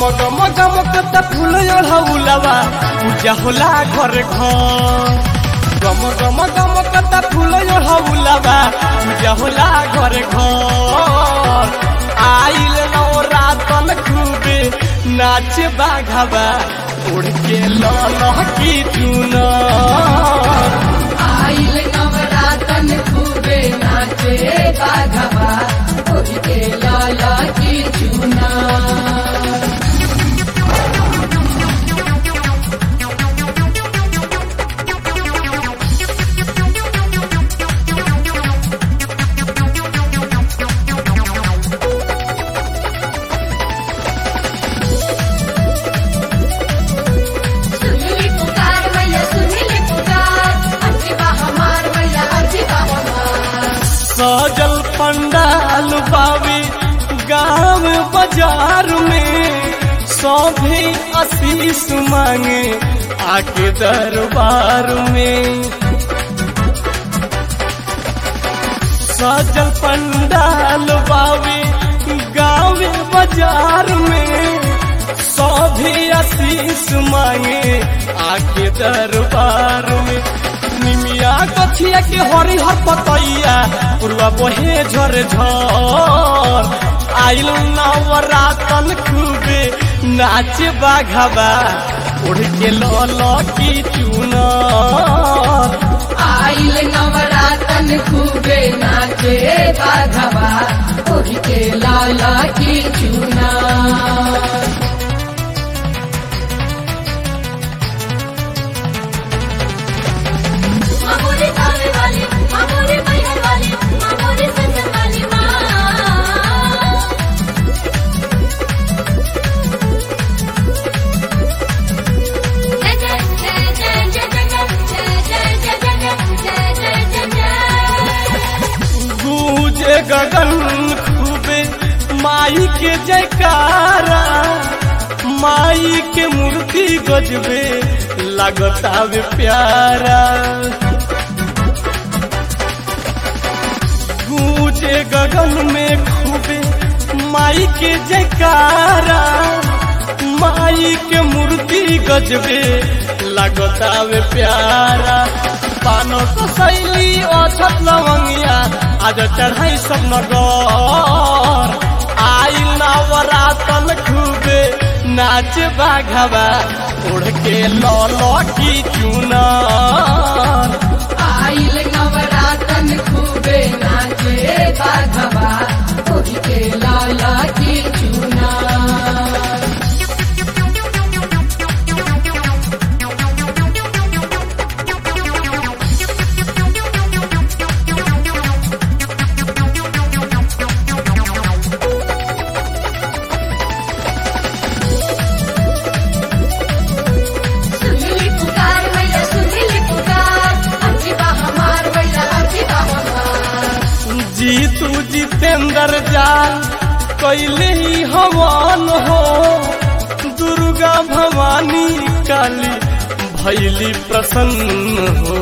गम गम गम कत फूल ओढ़ौलवा पूजा होला घर घर गम गम गम कत फूल ओढ़ौलवा पूजा होला घर घर आइल नवरातन खूबे नाच बाघवा उड़ के लह की चुनर आइल नवरातन खूबे नाचे बाघवा ओढ़ के लाला की चूना सुनली पुकार मैया सुनली पुकार अजीबा हमार मैया अजीबा हमार सजल पंडाल बावी गांव बाजार में सभी आशीष मांगे आके दरबार में सजल पंडाल बावी गांव बाजार में सभी आशीष मांगे आके दरबार में निमिया कथिया के हरी हर पतैया पूर्वा बहे झर झर आइल नवरातन खूबे नाच बाघवा उड़ के लल की चुनर आइल नवरातन खूबे नाचे बाघवा ओढ़ के लाला की चूना मामोरे तावे वाली मामोरे मैहर वाली मामोरे संजन वाली माँ जय जय जय जय जय जय जय जय जय जय जय जय जय गूंजे गगन खूबे माई के जयकारा माई के मूर्ति गजबे लगतावे प्यारा गूंजे गगन में खूबे माई के जयकारा माई के मूर्ति गजबे लगतावे प्यारा पानो तो शैली अछत लवंगिया आज चढ़ाई सब नगर आई नवरातन खूबे नाच बाघवा उड़ के लौलो की चुनर आइल नवरातन खूबे नाचे बाघवा ओढ़ के लाला की चूना सुनली पुकार मैया सुनली पुकार अजीबा हमार मैया अजीबा हमार जीतू जितेंद्र जान कैले ही हवन हो दुर्गा भवानी काली भैली प्रसन्न हो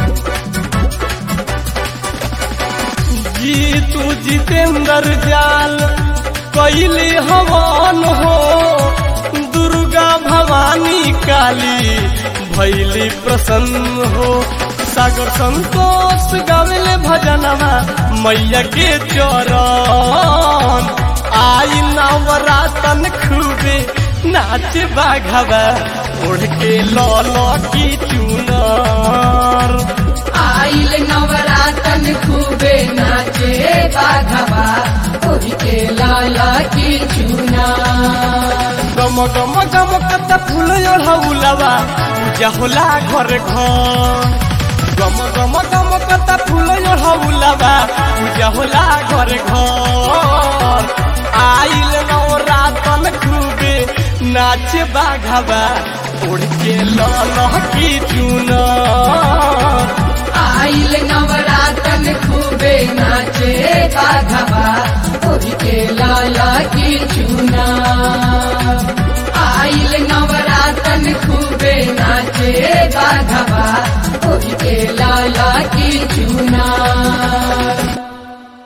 जीतू जितेंद्र जाल कैले हवन हो दुर्गा भवानी काली भैली प्रसन्न हो सागर संतोष गावेले भजनवा मैया के चरण आई नवरातन खूबे नाच बाघवा उड़ के लौलो की चुनर आइल नवरातन खूबे नाचे बाघवा ओढ़ के लाला की चूना गम गम गम कत फूल ओढ़ौलवा पूजा होला घर घर गम गम गम कत फूल ओढ़ौलवा पूजा होला घर घर आइल नवरातन खूबे नाच बाघवा उड़ के लल की चुनर आइल नवरात